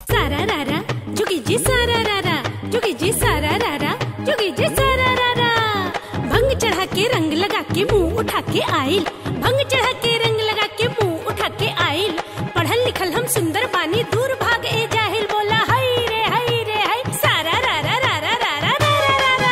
सारा रारा जुगी जी सारा रारा जुगी जी सारा रारा जुगी जी सारा रारा भंग चढ़ा के रंग लगा के मुंह उठा के आइल भंग चढ़ा के रंग लगा के मुंह उठा के आइल पढ़ल लिखल हम सुंदर बानी दूर भाग ए जाहिल बोला हाय रे हाय रे हाय सारा रारा रारा रारा रारा रारा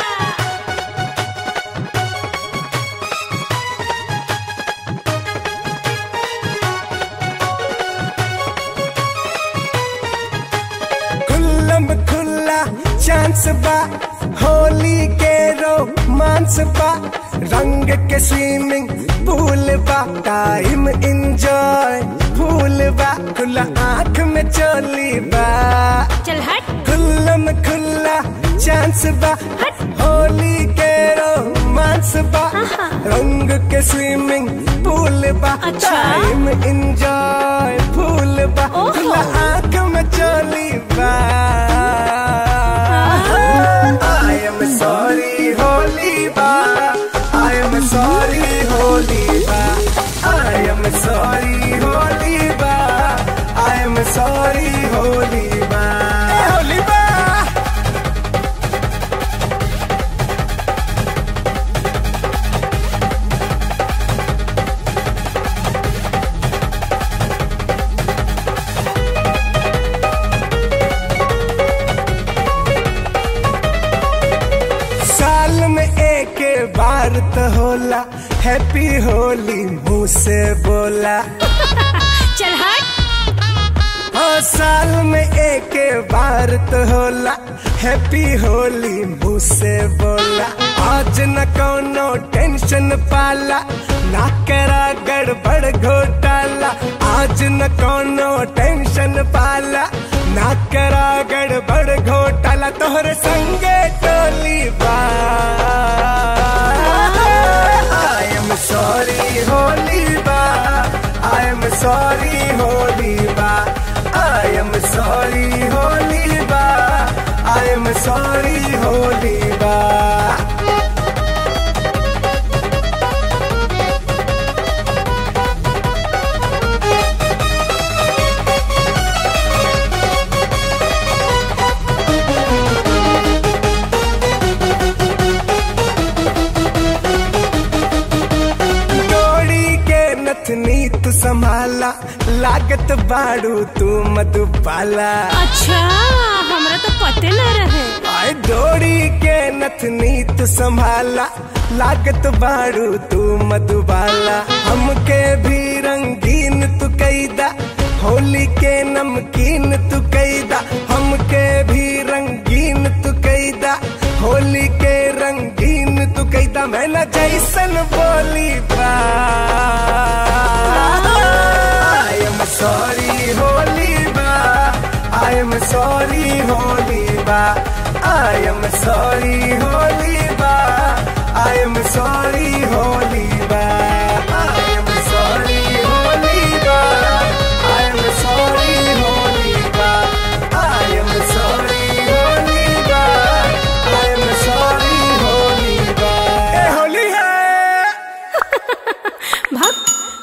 खुल्लम खुल्ला चांस बा होली के रोमांस बा रंग के स्विमिंग पूल बा टाइम इंजॉय फूल बा खुला आंख में चोली बा चल हट खुल्लम खुल्ला चांस बा हट। होली के रोमांस बा आहा। रंग के स्विमिंग पूल बा अच्छा। टाइम इंजॉय फूल बा ओहो। खुला आंख में चोली बा I am sorry होली बा I am sorry होली बा I am sorry होली बा I am sorry होली बा होली बा साल में एक बार तो होला हैप्पी होली मुंह से बोला चल हट हाँ साल में एक बार तो होला हैप्पी होली मुंह से बोला आज न कोनो टेंशन पाला ना करा गड़बड़ घोटाला आज न कोनो टेंशन पाला ना करा गड़बड़ घोटाला तोहरे संगे टोली बा I am sorry होली बा I am sorry होली बा I am sorry होली बा I am sorry होली बा डोरी के नथनी तू संभाला लागत बाड़ू तू मधुबाला अच्छा हमरा तो पते न रहे आए डोरी के नथनी तू संभाला लागत बाड़ू तू मधुबाला हमके भी रंगीन तू कैदा होली के नमकीन तू कैदा हमके भी रंगीन तू कैदा होली के रंगीन तू कैदा मैं न जैसन बोली बा I am sorry होली बा I am sorry होली बा I am sorry